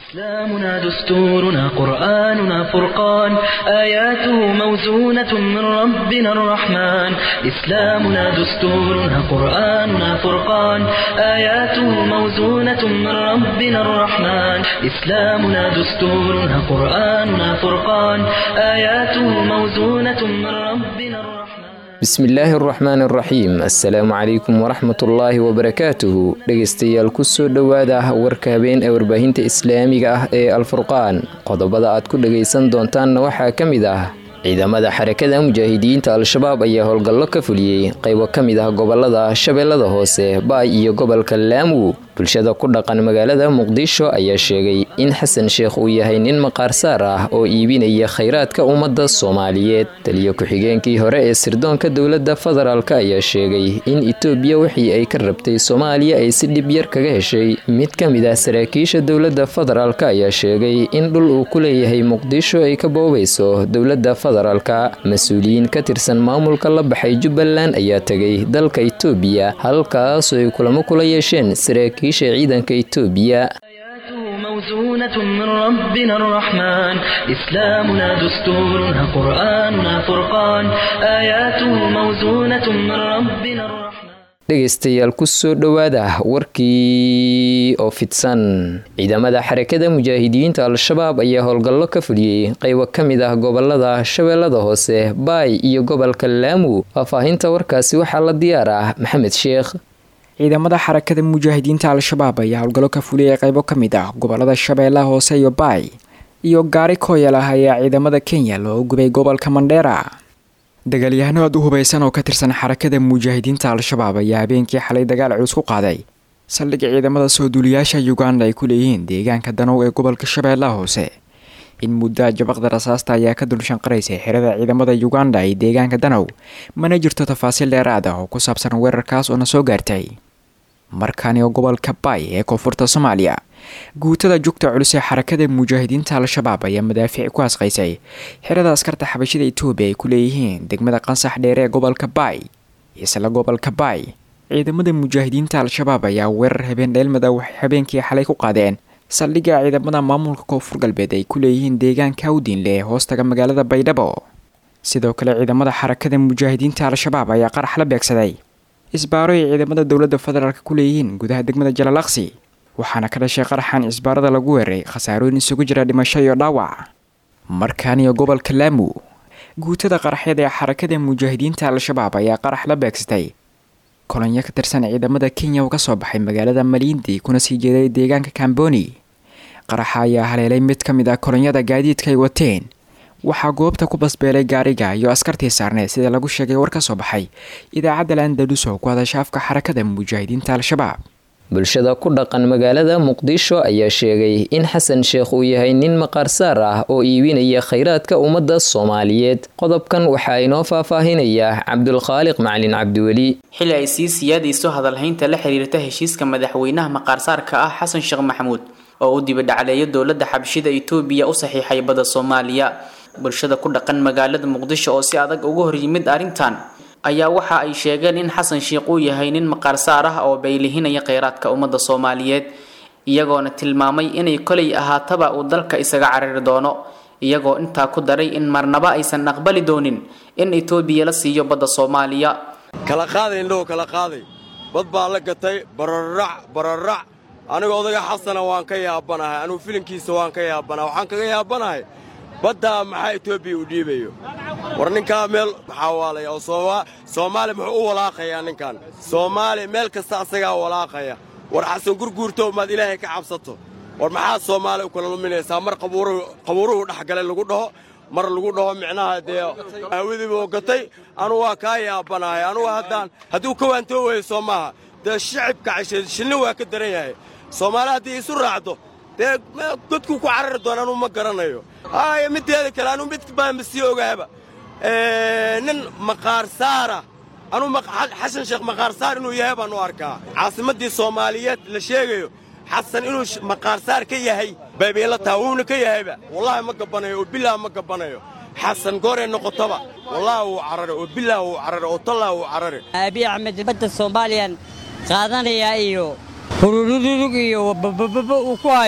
إسلامنا دستورنا قرآننا فرقان آياته موزونة من ربنا الرحمن إسلامنا دستورنا قرآننا فرقان آياته موزونة من ربنا الرحمن إسلامنا دستورنا قرآننا فرقان آياته موزونة من ربنا الرحمن bismillaahi araxmaan araxiim assalaamu calaykum waraxmatullaahi wabarakaatuhu dhegeystayaal kusoo dhowaada warka habeen ee warbaahinta islaamiga ah ee alfurqaan qodobada aad ku dhegaysan doontaanna waxaa ka mid ah ciidamada xarakada mujaahidiinta al-shabaab ayaa howlgallo ka fuliyey qaybo ka mid ah gobolada shabeellada hoose baay iyo gobolka laamu bulshada ku dhaqan magaalada muqdisho ayaa sheegay in xasan sheekh uu yahay nin maqaarsaar ah oo iibinaya khayraadka ummadda soomaaliyeed taliyo ku-xigeenkii hore ee sirdoonka dowladda federaalk ayaa sheegay in itoobiya wixii ay ka rabtay soomaaliya ay si dhib yar kaga heshay mid ka mid ah saraakiisha dowladda federaalk ayaa sheegay in dhul uu ku leeyahay muqdisho ay ka boobayso dowladda federaalka mas-uuliyiin ka tirsan maamulka la baxay jubbaland ayaa tegay dalka itoobiya halkaasoo ay kulamo kula yeesheen saraakiisha ciidanka itoobiya آياته موزونة من ربنا الرحمن إسلامنا دستورنا قرآننا فرقان آياته موزونة من ربنا الرحمن dhegaystayaal kusoo dhowaada warkii oo fidsan ciidamada xarakada mujaahidiinta al-shabaab ayaa howlgallo ka fuliyey qaybo ka mid ah gobolada shabeellada hoose baay iyo gobolka laamu faahfaahinta warkaasi waxaa la diyaar ah maxamed sheekh ciidamada xarakada mujaahidiinta al-shabaab ayaa howlgallo ka fuliyay qaybo ka mid ah gobolada shabeellaha hoose iyo baay iyo gaari kooyal ah ayaa ciidamada kenya loo gubay gobolka mandheera dagaalyahano aad u hubaysan oo ka tirsan xarakada mujaahidiinta al-shabaab ayaa habeenkii xalay dagaal culus ku qaaday saldhigga ciidamada soo duuliyaasha uganda ay ku leeyihiin deegaanka danow ee gobolka shabeellaha hoose in muddaa jabaqda rasaasta ayaa ka dulshanqaraysay xerada ciidamada uganda ee deegaanka danow mana jirto tafaasiil dheeraad ah oo ku saabsan weerarkaas oo na soo gaartay markaani oo gobolka baay ee koonfurta soomaaliya guutada jugta culus ee xarakada mujaahidiinta al-shabaab ayaa madaafiic ku asqaysay xerada askarta xabashida etoobiya ay ku leeyihiin degmada qansax dheere ee gobolka baay isla gobolka baay ciidamada mujaahidiinta al-shabaab ayaa weerar habeen dheelmada waxay habeenkii xalay ku qaadeen saldhigga ciidamada maamulka koonfur galbeed ay ku leeyihiin deegaanka awdiinle ee hoostaga magaalada baydhabo sidoo kale ciidamada xarakada mujaahidiinta al-shabaab ayaa qarax la beegsaday isbaaro ay ciidamada dowladda federaalk ku leeyihiin gudaha degmada jalalaqsi waxaana ka dhashay qaraxan cisbaarada lagu weeray khasaarooyin isugu jira dhimasho iyo dhaawac markaaniyo gobolka laamu guutada qaraxyada ee xarakada mujaahidiinta al-shabaab ayaa qarax la beegsatay kolonyo ka tirsan ciidamada kenya oo kasoo baxay magaalada maliindi kuna sii jeeday deegaanka kamboni qaraxa ayaa haleelay mid ka mid ah kolonyada gaadiidka ay wateen waxaa goobta ku basbeelay gaariga iyo askartii saarneed sida lagu sheegay war ka soo baxay idaacadda landalus oo ku hadasha afka xarakada mujaahidiinta al-shabaab bulshada ku dhaqan magaalada muqdisho ayaa sheegay in xasan sheekh uu yahay nin maqaarsaar ah oo iibinaya khayraadka ummadda soomaaliyeed qodobkan waxaa inoo faahfaahinaya cabdulkhaaliq macalin cabdiweli xili ay sii siyaadayso hadalhaynta la xiriirta heshiiska madaxweynaha maqaarsaarka ah xasan sheekh maxamuud oo u dibadhacleeyo dowladda xabshida itoobiya u saxiixay badda soomaaliya bulshada ku dhaqan magaalada muqdisho oo si adag uga horyimid arrintan ayaa waxa ay sheegeen in xasan sheekh uu yahay nin maqaarsaar ah oo baylihinaya kheyraadka ummadda soomaaliyeed iyagoona tilmaamay inay kolay ahaataba uu dalka isaga carari doono iyagoo intaa ku daray in marnaba aysan aqbali doonin in itoobiya la siiyo badda soomaaliya kala qaaday indhahu kala qaaday bad baa la gatay bararac bararac aniga odaga xasana waan ka yaabanahay anugu filinkiisa waan ka yaabanahay waxaan kaga yaabanahay baddaa maxaa etoobiya u dhiibayo war ninkaa meel maxaa waalaya oo soomaali muxuu u walaaqayaa ninkan soomaali meel kasta asagaa walaaqaya war xasan gurguurto maad ilaahay ka cabsato war maxaad soomaali u kala luminaysaa mar qabuuruhu dhexgalay lagu dhaho mar lagu dhaho micnaha dee aawadiibuu gatay anugu waa kaa yaabanahay anugu haddaan hadduu ka waantoo weeyo soo maaha dee shicibka cashe shinni waa ka daran yahay soomaali haddii isu raacdo dee godkuu ku carari doona anuu ma garanayo haaya midteeda kale anuu mid baanba sii ogaaba nin maqaarsaara anuu xasan sheekh maqaarsaar inuu yahay baan u arkaa caasimaddii soomaaliyeed la sheegayo xasan inuu maqaarsaar ka yahay baybayla taha wuuna ka yahayba wallaahi ma gabbanayo oo bilaah ma gabbanayo xasan gooree noqotoba wallaahi wuu carare oo bilaah wuu carare oo tallah wuu carare aabiy axmed badda soomaaliyan qaadanayaa iyo hururududug iyo babababa uu ku hayo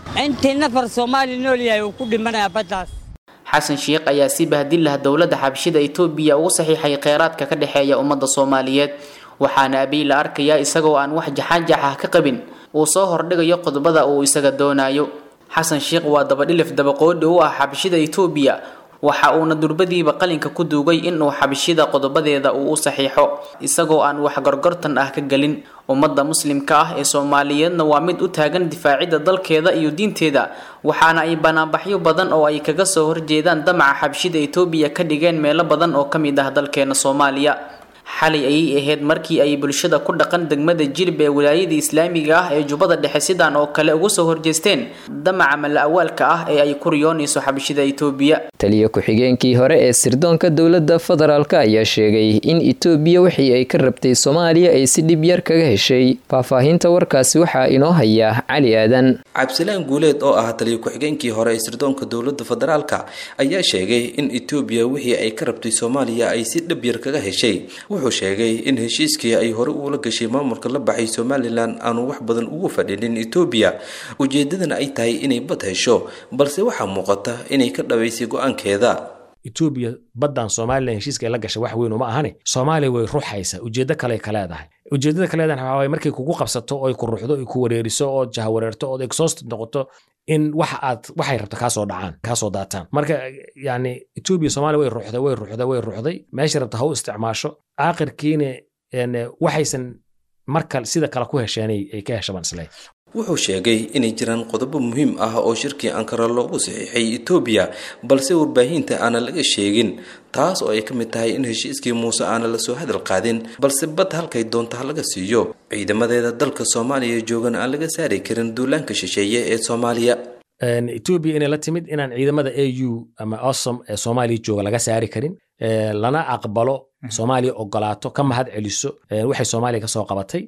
intii nafar soomaali nool yahay uu ku dhimanayaa baddaas xasan sheikh ayaa si bahdil lah dowladda xabshida itoobiya ugu saxiixay kheyraadka ka dhexeeya ummadda soomaaliyeed waxaana abiy la arkayaa isagoo aan wax jaxaanjax ah ka qabin uu soo hordhigayo qodobada uu isaga doonayo xasan sheikh waa dabadhilif dabaqoodhi u ah xabshida itoobiya waxa uuna durbadiiba qalinka ku duugay inuu xabshida qodobadeeda uu u saxiixo isagoo aan wax gorgortan ah ka gelin ummadda muslimka ah ee soomaaliyeedna waa mid u taagan difaacidda dalkeeda iyo diinteeda waxaana ay banaanbaxyo badan oo ay kaga soo horjeedaan damaca xabshida itoobiya ka dhigeen meelo badan oo ka mid ah dalkeena soomaaliya xalay ayay ahayd markii ay bulshada ku dhaqan degmada jilib ee wilaayada islaamiga ah ee jubbada dhexe sidaan oo kale uga soo horjeesteen damaca mala-awaalka ah ee ay ku riyoonayso xabshida itoobiya taliya ku-xigeenkii hore ee sirdoonka dowladda federaalk ayaa sheegay in itoobiya wixii ay ka rabtay soomaaliya ay si dhib yar kaga heshay faahfaahinta warkaasi waxaa inoo haya cali aadan cabdisalaan guuleed oo ah taliya ku-xigeenkii hore ee sirdoonka dowladda federaalka ayaa sheegay in itoobiya wixii ay ka rabtay soomaaliya ay si dhib yar kaga heshay wuxuu sheegay in heshiiskii ay hore uula gashay maamulka la baxay somalilan aanu wax badan ugu fadhinin etoobiya ujeedadana ay tahay inay bad hesho balse waxaa muuqata inay ka dhabaysay go-aankeeda etoobiya baddan somalilan heshiiska ay la gashay wax weyn uma ahani soomaaliya way ruxaysaa ujeeddo kale ka leedahay ujeeddada ka leedahay waxaa waye markay kugu qabsato oo ay ku ruxdo ay ku wareeriso oo jahawareerto ood exhausted noqoto in waxa aad waxay rabto kaasoo dhacaan kaasoo daataan marka yani etoobiya soomaaliya way ruxday way ruxday way ruxday meesha rabta ha u isticmaasho aakhirkiina waxaysan marka sida kale ku hesheenay ay ka heshabaan isle wuxuu sheegay inay jiraan qodobo muhiim ah oo shirkii ankara loogu saxiixay etoobiya balse warbaahinta aana laga sheegin taas oo ay ka mid tahay in heshiiskii muuse aana lasoo hadal qaadin balse bad halkay doonta ha laga siiyo ciidamadeeda dalka soomaaliya joogan aan laga saari karin duulaanka shisheeye ee soomaaliya etoobiya inay la timid inaan ciidamada a u ama osom ee soomaaliya jooga laga saari karin lana aqbalo soomaaliya ogolaato ka mahad celiso waxay soomaaliya kasoo qabatay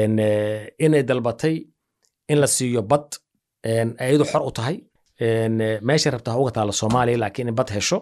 inay dalbatay in la siiyo bad ayadu xor u tahay meeshay rabta ha uga taalla soomaaliya laakiin in bad hesho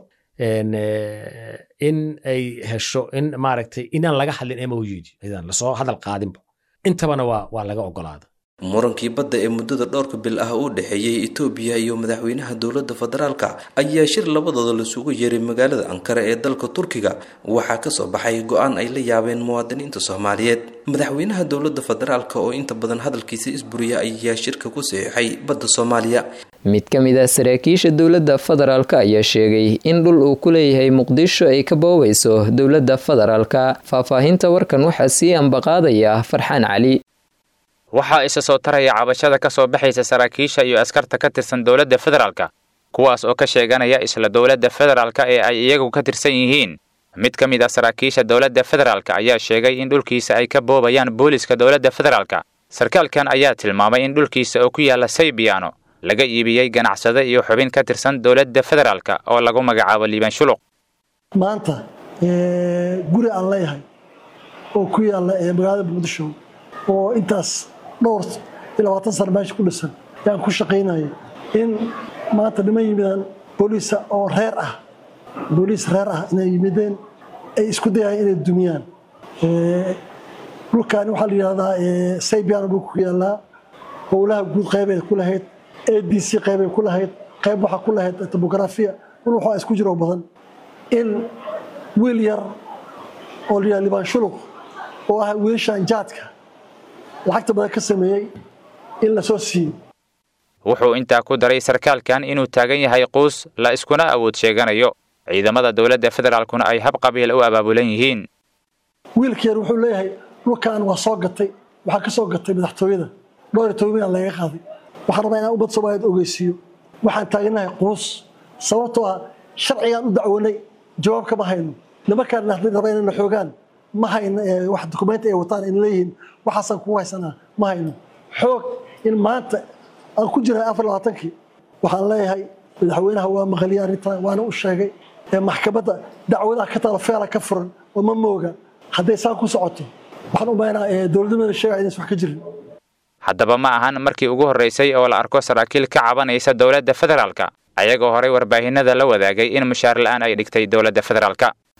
in ay hesho in maaragtay inaan laga hadlin emoyidi aydan lasoo hadal qaadinba intabana waa waa laga ogolaada murankii badda ee muddada dhowrka bil ah u dhexeeyey etoobiya iyo madaxweynaha dowladda federaalka ayaa shir labadooda lasugu yeeray magaalada ankara ee dalka turkiga waxaa kasoo baxay go-aan ay la yaabeen muwaadiniinta soomaaliyeed madaxweynaha dowladda federaalka oo inta badan hadalkiisa isburiya ayaa shirka ku saxiixay badda soomaaliya mid ka mid ah saraakiisha dowladda federaalka ayaa sheegay in dhul uu ku leeyahay muqdisho ay ka boobayso dowladda federaalka faahfaahinta warkan waxaa sii ambaqaadaya farxaan cali waxaa isa soo taraya cabashada ka soo baxaysa saraakiisha iyo askarta ka tirsan dowladda federaalka kuwaas oo ka sheeganaya isla dowladda federaalka ee ay iyagu ka tirsan yihiin mid ka mid ah saraakiisha dowladda federaalka ayaa sheegay in dhulkiisa ay ka boobayaan booliska dowladda federaalka sarkaalkan ayaa tilmaamay in dhulkiisa oo ku yaalla saybiyaano laga iibiyey ganacsade iyo xubin ka tirsan dowladda federaalka oo lagu magacaabo liibaan shuluq maanta guri aan leeyahay oo ku yaalla magaalada muqdisho oo intaas dhowr iyo labaatan sana meesha ku dhisan yaan ku shaqaynaya in maanta niman yimidaan booliisa oo reer ah booliis reer ah inay yimideen ay isku dayayaan inay dumiyaan dhulkaani waxaa la yidhahdaa saybiano dhulka ku yaallaa howlaha guud qeybay ku lahayd a d c qeybay ku lahayd qayb waxaa ku lahayd tobografiya dhul waxaa isku jiro badan in wiil yar oo la yidhahda libaan shuluq oo ah wiilashan jaadka lacagta badan ka sameeyey in la soo siiyo wuxuu intaa ku daray sarkaalkan inuu taagan yahay quus la iskuna awood sheeganayo ciidamada dowladda federaalkuna ay hab qabiil u abaabulan yihiin wiilkeer wuxuu leeyahay dhulkan waa soo gatay waxaa ka soo gatay madaxtooyada dhowr iyo toban milan laga qaaday waxaan rabaa inaan ummad soomaaliyeed ogeysiiyo waxaan taaganahay quus sababtoo ah sharcigaan u dacwanay jawaab kama hayno nimankaan raba inayna xoogaan ma hayno wax dukumenti ay wataan in leeyihiin waxaasaan kugu haysanaa ma hayno xoog in maanta aan ku jirahay afar labaatankii waxaan leeyahay madaxweynaha waa maqliyay arrintan waana u sheegay maxkamadda dacwadaha ka taala feela ka furan oo ma mooga hadday saan ku socoto waxaan u maynaa dowladnimada sheegaya inaysan wax ka jirin haddaba ma ahan markii ugu horraysay oo la arko saraakiil ka cabanaysa dowladda federaalka ayagoo horay warbaahinada la wadaagay in mushaar la'aan ay dhigtay dowladda federaalka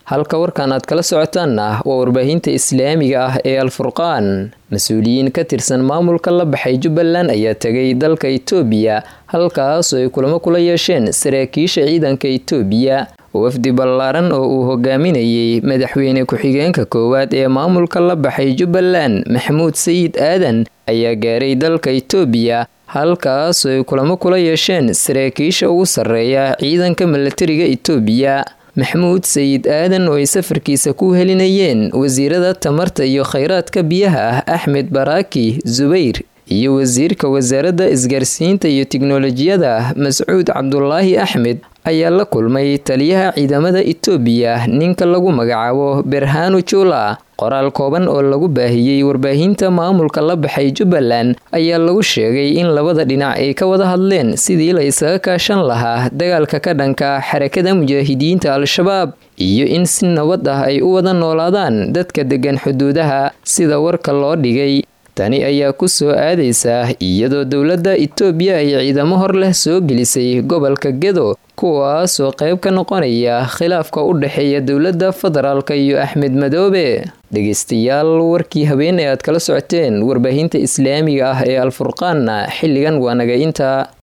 halka warkan aad kala socotaanna waa warbaahinta islaamiga ah ee alfurqaan mas-uuliyiin ka tirsan maamulka la baxay jubbaland ayaa tegay dalka itoobiya halkaasoo ay kulamo kula yeesheen saraakiisha ciidanka itoobiya wafdi ballaaran oo uu hogaaminayey madaxweyne ku-xigeenka koowaad ee maamulka la baxay jubbaland maxamuud sayid aadan ayaa gaaray dalka itoobiya halkaasoo ay kulamo kula yeesheen saraakiisha ugu sarreeya ciidanka milatariga itoobiya maxamuud sayid aadan oo ay safarkiisa ku helinayeen wasiirada tamarta iyo khayraadka biyaha ah axmed baraaki zubayr iyo wasiirka wasaaradda isgaarsiinta iyo tiknolojiyada mascuud cabdulaahi axmed ayaa la kulmay taliyaha ciidamada itoobiya ninka lagu magacaabo berhanu jula qoraal kooban oo lagu baahiyey warbaahinta maamulka la baxay jubbaland ayaa lagu sheegay in labada dhinac ay ka wada hadleen sidii la isaga kaashan lahaa dagaalka ka dhanka xarakada mujaahidiinta al-shabaab iyo in si nabad ah ay u wada noolaadaan dadka degan xuduudaha sida warka loo dhigay tani ayaa ku soo aadaysa iyadoo dowladda itoobiya ay ciidamo hor leh soo gelisay gobolka gedo kuwaasoo qayb ka noqonaya khilaafka u dhexeeya dowladda federaalka iyo axmed madoobe dhegeystayaal warkii habeen ee aad kala socoteen warbaahinta islaamiga ah ee alfurqaanna xilligan waa naga inta